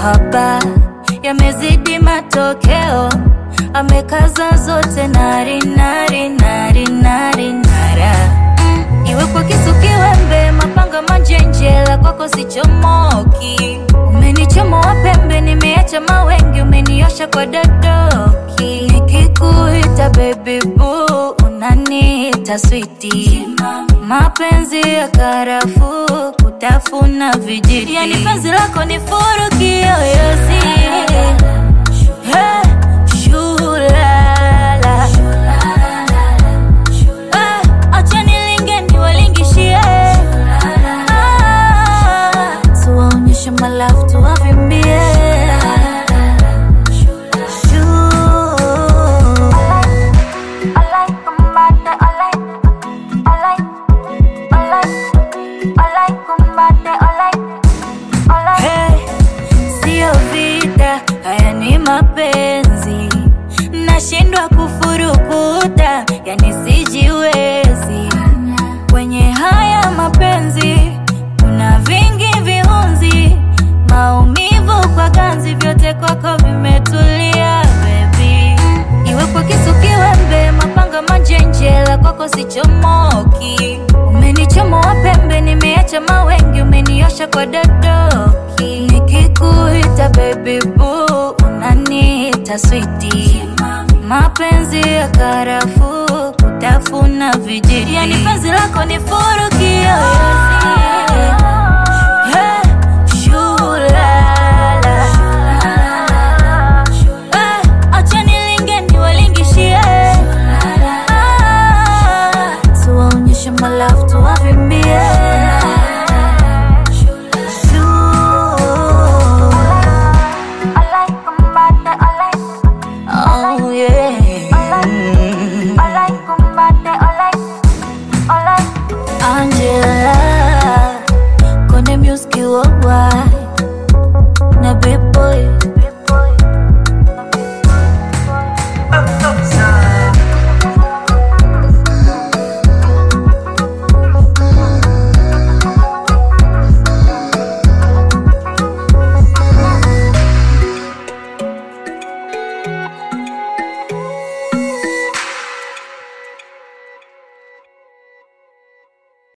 mahaba yamezidi matokeo, amekaza zote nari nari nari nari nara mm. Iwe kwa kisu kiwembe, mapanga manjenjela, kwako sichomoki. Umenichomoa pembe, nimeacha mawengi, umeniosha kwa dadoki. Nikikuita baby boo, unaniita switi. Mapenzi ya karafuu, kutafuna vijiti, yani penzi lako ni furu kiyoyozi. Hey, shulala. Eh, acha nilinge niwalingishie. Ah, tuwaonyeshe malafu tuwavimbie. Hey, Sio vita, haya ni mapenzi, nashindwa kufurukuta, yani sijiwezi. Kwenye haya mapenzi kuna vingi viunzi, maumivu kwa ganzi, vyote kwako vimetulia baby. Iwe kwa kisu kiwembe, mapanga manjenjela, kwako sichomoki. Umenichomoa pembe, nimeacha mawengi, umeniosha kwa dadoki. Nikikuita baby boo, unaniita switi. Mapenzi ya karafuu, kutafuna vijiti, yani penzi lako ni furu kiyoyozi. Hey, shulala. Eh, acha nilinge niwalingishie. Ah, tuwaonyeshe malafu tuwavimbie. Oh, yeah. Angela, Konde Music worldwide.